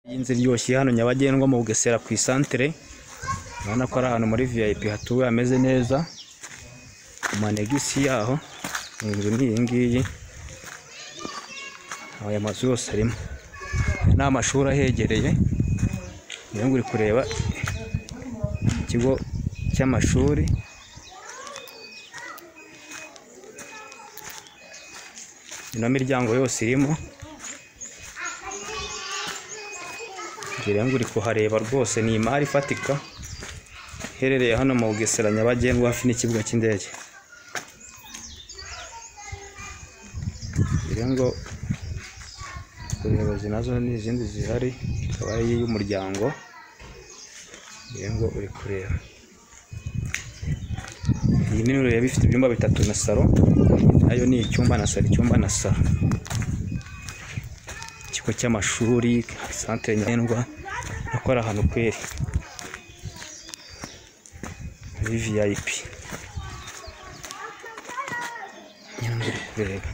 Iyi nzira iryoshye hano Nyabagendwa mu Bugesera ku isantere, urabona ko ari ahantu muri VIP hatuwe hameze neza, amanegisi yaho, inzu ni iyi ngiyi, aya mazu yose arimo, aya ni amashuri ahegereye, niyo uri kureba ikigo cy'amashuri. Ino miryango yose irimo, ngira ngo uri kuhareba rwose ni imari ifatika, iherereye hano mu Bugesera Nyabagendwa hafi n'ikibuga cy'indege. Ngira ngo ubuyobozi nazo ni izindi zihari, ikaba ari iy'umuryango, ngira ngo uri kureba. Iyi nini ureba ifite ibyumba bitatu na salo, nayo ni icyumba na salo, icyumba na salo. Ikigo cy'amashuri, santere Nyabagendwa, urabona ko ari ahantu kweri, muri VIP. Ngira ngo uri kureba.